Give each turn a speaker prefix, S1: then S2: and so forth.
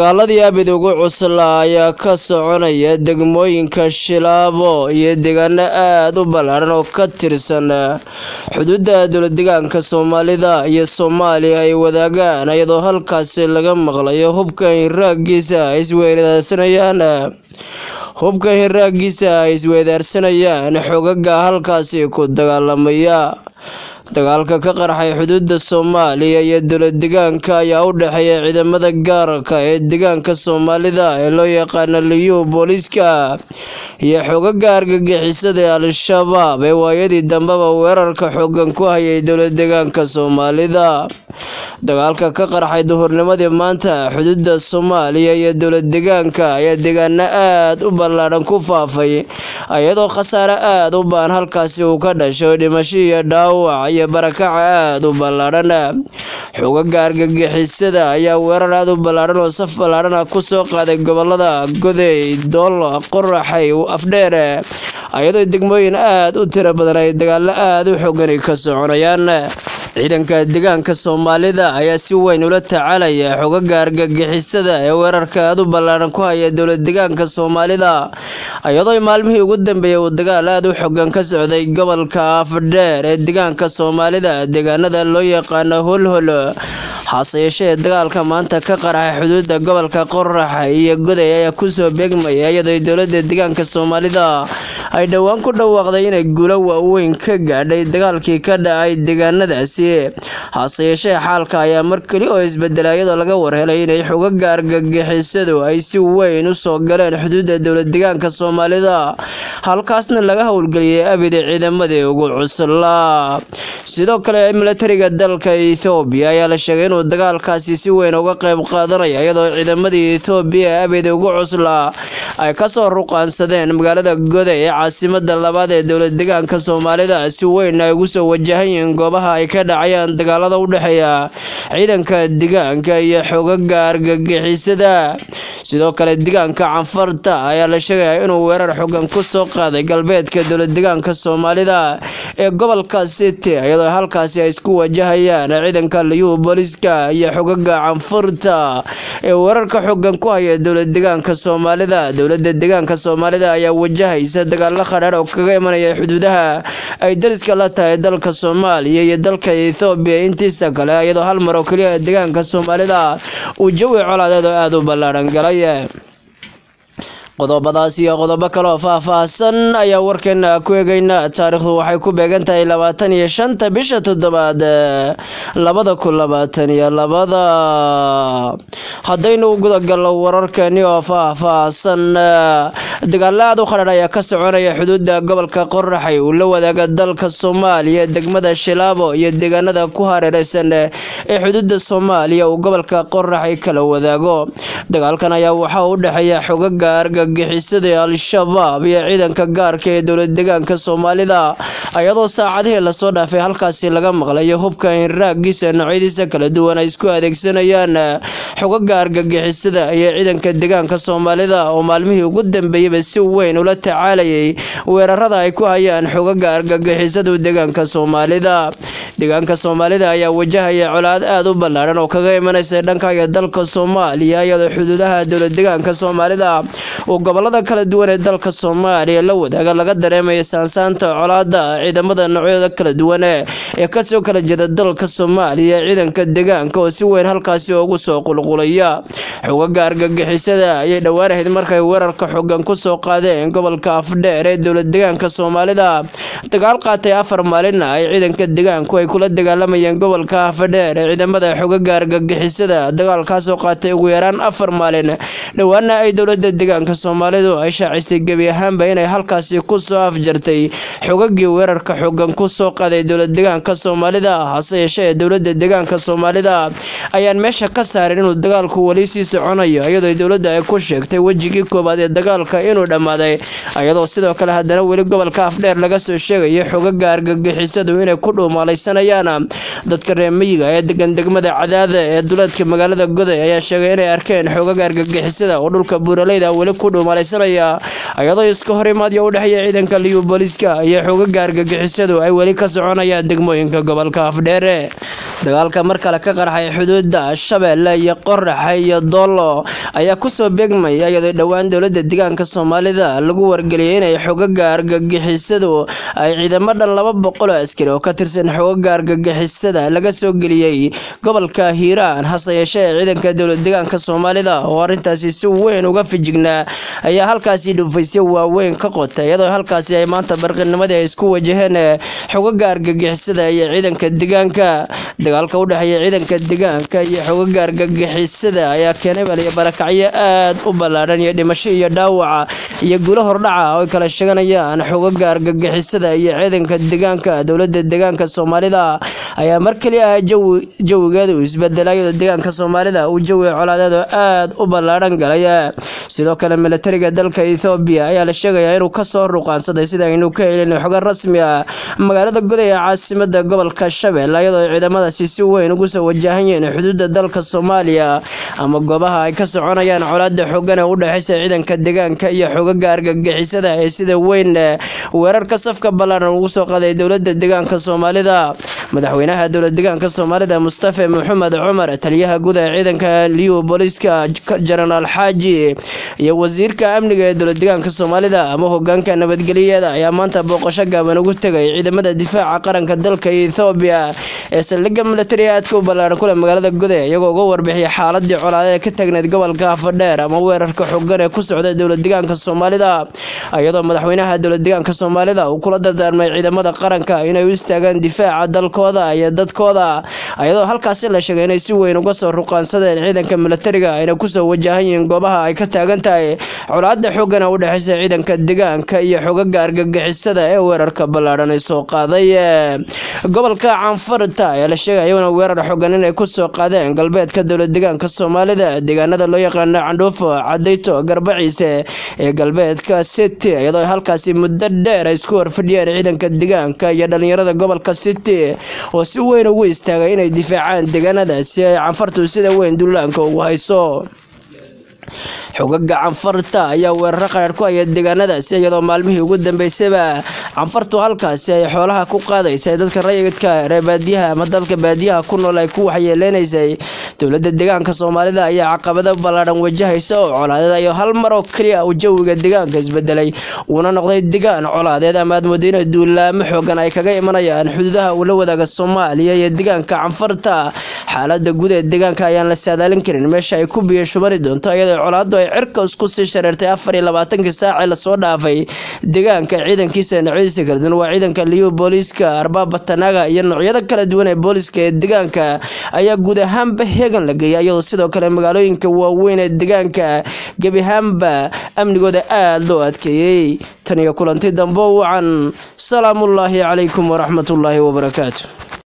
S1: dagaaladii abid ugu cuslaa ayaa ka soconaya degmooyinka shilaabo iyo deegaano aad u ballaaran oo ka tirsan xuduudda dowladdeegaanka soomaalida iyo soomaaliya ay wadaagaan iyadoo halkaasi laga maqlayo hubka hiraagiisa ay isweydaarsanayaan hubka hiraagiisa ay isweydaarsanayaan xogaga halkaasi ku dagaalamaya dagaalka ka qarxay xuduudda soomaaliya iyo dowladdeegaanka ayaa u dhexeeya ciidamada gaarka ee deegaanka soomaalida ee loo yaqaano liyu booliiska iyo xogaga argagixisada ee al-shabaab ee waayadii dambeba weerarka xoogan ku hayay dowladdeegaanka soomaalida dagaalka ka qarxay duhurnimadii maanta xuduudda soomaaliya iyo dowladdeegaanka ayaa deegaano aad u ballaadhan ku faafay iyadoo khasaare aad u baan halkaasi uu ka dhasho dhimasho iyo dhaawac iyo barakaca aad u ballaadhan xogaga argagixisada ayaa weerar aad u ballaadhan oo saf ballaadhan ah kusoo qaaday gobolada godey doolo qoraxay afdheer iyadoo degmooyin aad u tiro badan ay dagaalo aad u xoogani ka soconayaan ciidanka deegaanka soomaalida ayaa si weyn ula tacaalaya xogaga argagixisada ee weerarka aad u ballaadhan ku haya dowladdeegaanka soomaalida iyadoo maalmihii ugu dambeeyay uu dagaal aad u xogan ka socday gobolka afdheer ee deegaanka soomaalida deegaanada loo yaqaano holhol hase yeeshee dagaalka maanta ka qarxay xuduudda gobolka qoraxa iyo goday ayaa kusoo beegmaya iyadoo dowladda deegaanka soomaalida ay dhowaan ku dhawaaqday inay guulo waaweyn ka gaadhay dagaalkii ka dhacay deegaanadaasi hase yeeshee xaalka ayaa mar keli oo isbedela iyadoo laga warhelay inay xogaga argagixisadu ay si weyn u soo galeen xuduudda dowladdeegaanka soomaalida halkaasna laga howlgeliyay abida ciidamadii ugu cuslaa sidoo kale milatariga dalka ethoobiya ayaa la sheegay inuu dagaalkaasi si weyn uga qayb qaadanaya iyadoo ciidamadii ethoobiya ee abida ugu cuslaa ay kasoo ruqaansadeen magaalada goday ee caasimada labaad ee dowladdeegaanka soomaalida si weyn ay ugu soo wajahan yihiin goobaha ay ka dhacayaan dagaalada u dhexeeya ciidanka deegaanka iyo xogaga argagixisada sidoo kale deegaanka canfarta ayaa la sheegaya inuu weerar xogan ku soo qaaday galbeedka dowladdeegaanka soomaalida ee gobolka city iyadoo halkaasi ay isku wajahayaan ciidanka liyu booliiska iyo xogaga canfurta ee weerarka xogan ku haya dowladdeegaanka soomaalida dowladda deegaanka soomaalida ayaa wajahaysa dagaalo qadhaadh oo kaga imanaya xuduudaha ay dariska la tahay dalka soomaaliya iyo dalka ethoobiya intiisa kale iyadoo hal mar oo keliya deegaanka soomaalida uu jawi colaadeed oo aada u ballaadhan galay qodobadaas iyo qodobo kale oo faah-faahsan ayaa warkeena ku eegeynaa taariikhdu waxay ku beegan tahay labaatan iyo shanta bisha toddobaad labada kun labaatan iyo labada haddaynu gudagalno wararkeeni oo faah-faahsan dagaalo aad u qadhan ayaa ka soconaya xuduudda gobolka qoraxay uu la wadaaga dalka soomaaliya degmada shilaabo iyo deegaanada ku hareereysan ee xuduudda soomaaliya uu gobolka qoraxay kala wadaago dagaalkan ayaa waxaa u dhexeeya xogaga argagixisada al-shabaab iyo ciidanka gaarka ee dowladdeegaanka soomaalida iyadoo saacadihii lasoo dhaafay halkaasi laga maqlayo hubka hiraagiisa noocyadiisa kala duwan ay isku adeegsanayaan xogaga argagixisada iyo ciidanka deegaanka soomaalida oo maalmihii ugu dambeeyeyba si weyn ula tacaalayay weerarada ay ku hayaan xogaga argagixisadu deegaanka soomaalida deegaanka soomaalida ayaa wajahaya colaad aad u ballaadhan oo kaga imanaysa dhankaga dalka soomaaliya iyadoo xuduudaha dowladdeegaanka soomaalida uu gobolada kala duwan ee dalka soomaaliya la wadaaga laga dareemaya saansaanta colaada ciidamada noocyada kala duwan ee kasoo kala jeeda dalka soomaaliya ciidanka deegaanka oo si weyn halkaasi ugu soo qulqulaya xogaga argagixisada ayay dhowaanahayd markay weerarka xogan kusoo qaadeen gobolka afdheer ee dowladdeegaanka soomaalida dagaal qaatay afar maalina ay ciidanka deegaanku ay kula dagaalamayeen gobolka afdheer ee ciidamada xogaga argagixisada dagaalkaasoo qaatay ugu yaraan afar maalin dhowaana ay dowlada deegaanka soomaalidu ay shaacisay gebi ahaanba inay halkaasi kusoo afjartay xogagii weerarka xogan kusoo qaaday dowladdeegaanka soomaalida hase yeeshee dowlada deegaanka soomaalida ayaan meesha ka saarin inuu dagaalku weli sii soconayo iyadoo dowladda ay ku sheegtay wejigii koowaad ee dagaalka inuu dhammaaday iyadoo sidoo kale haddana weli gobolka afdheer laga soo sheegayo xogaga argagixisadu inay ku dhuumalaysanayaan dadka reer miyiga ee degan degmada cadaada ee duleedka magaalada goday ayaa sheegay inay arkeen xogaga argagixisada oo dhulka buuraleyda weli ku dhuumalaysanaya iyadoo iska hor imaadyo u dhexeeya ciidanka liyu booliiska iyo xogaga argagixisadu ay weli ka soconayaan degmooyinka gobolka afdheere dagaalka mar kale ka qarxay xuduudda shabeelle iyo qoraxa iyo doolo ayaa kusoo beegmaya iyadoo dhowaan dowlada deegaanka soomaalida lagu wargeliyay inay xogaga argagixisadu ay ciidamo dhan laba boqol oo askari oo ka tirsan xogaga argagixisada laga soo geliyey gobolka hiiraan hase yeeshee ciidanka dowlad deegaanka soomaalida oo arrintaasi si weyn uga fijignaa ayaa halkaasi dhuufaysyo waaweyn ka qotay iyadoo halkaasi ay maanta barqinimadii ay isku wajaheen xogaga argagixisada iyo ciidanka deegaanka dagaalka u dhexeeya ciidanka deegaanka iyo xogaga argagixisada ayaa keenay baliyo barakacyo aad u ballaadhan iyo dhimasho iyo dhaawaca iyo guulo hordhaca oo ay kala sheeganayaan xogaga argagixisada iyo ciidanka deegaanka dowlada deegaanka soomaalida ayaa mar kaliya ah jawigeedu isbedelay iyadoo deegaanka soomaalida uu jawi colaadeed oo aad u ballaadhan galay sidoo kale milatariga dalka ethoobiya ayaa la sheegayaa inuu kasoo ruqaansaday sida aynu ka helin xogo rasmi ah magaalada goday ee caasimada gobolka shabeelle iyadoo ciidamadaasi si weyn ugu soo wajahan yihiin xuduudda dalka soomaaliya ama goobaha ay ka soconayaan colaada xoogan ee u dhexeysa ciidanka deegaanka iyo xogaga argagixisada ee sida weyn weerarka safka ballaaran ugu soo qaday dowlada deegaanka soomaalida madaxweynaha dowlad deegaanka soomaalida mustafa maxamed cumar taliyaha guud ee ciidanka liyu booliiska jenaraal xaaji iyo wasiirka amniga ee dowlad deegaanka soomaalida ama hogaanka nabadgeliyada ayaa maanta booqasho gaaban ugu tegay ciidamada difaaca qaranka dalka ethoobiya ee saldhigga milatari aadka u ballaaran kule magaalada gode iyagoo uga warbixiyay xaaladii colaadee ka taagneyd gobolka afadheer ama weerarka xogan ee ku socda dowlad deegaanka soomaalida iyadoo madaxweynaha dowlad deegaanka soomaalida uu kula dardaarmay ciidamada qaranka inay u istaagaan difaaca dalkooda iyo dadkooda iyadoo halkaasi la sheegay inay si weyn uga soo ruqaansadeen ciidanka milatariga ayna kusoo wajahan yihiin goobaha ay ka taagan tahay colaada xoogan u dhexeysa ciidanka deegaanka iyo xogaga argagixisada ee weerarka ballaadhan ay soo qaaday gobolka canfarta ayaa la sheegay iyaguna weerar xogan inay kusoo qaadeen galbeedka dowlad deegaanka soomaalida deegaanada loo yaqaano candhuufo cadayto garbaciise ee galbeedka city iyadoo halkaasi muddo dheer ay isku horfadhiyeen ciidanka deegaanka iyo dhalinyarada gobolka city oo si weyn ugu istaagay inay difaacaan deegaanadaasi ay canfartu sida weyn dullaanka ugu hayso xogaga canfarta ayaa weeraro qaraar ku haya deegaanadaasi iyadoo maalmihii ugu dambeysayba canfartu halkaasi ay xoolaha ku qaadaysay dadka rayidka reer baadiyaha ama dadka baadiyaha ku nool ay ku waxyeeleynaysay dowlada deegaanka soomaalida ayaa caqabado ballaadhan wajahaysa oo colaadeed ayo hal mar oo keliya uu jawiga deegaanka isbedelay uuna noqday deegaan colaadeed ama aad moodo inay duulaamo xoogan ay kaga imanayaan xuduudaha uu la wadaaga soomaaliya iyo deegaanka canfarta xaalada guud ee deegaanka ayaan la saadaalin karin meesha ay ku biyo shubani doonto iyadoo colaadu ay cirka isku sii shareertay afar iyo labaatankii saacee lasoo dhaafay deegaanka ciidankiisa noocyadiisa kala duwan waa ciidanka liyu booliiska arbaaba tanaga iyo noocyada kala duwan ee booliiska ee deegaanka ayaa guud ahaanba heegan la geeyay iyadoo sidoo kale magaalooyinka waaweyn ee deegaanka gebi ahaanba amnigooda aada loo adkeeyey tan iyo kulanti dambo wacan salaamullaahi calaykum waraxmatullaahi wabarakaatu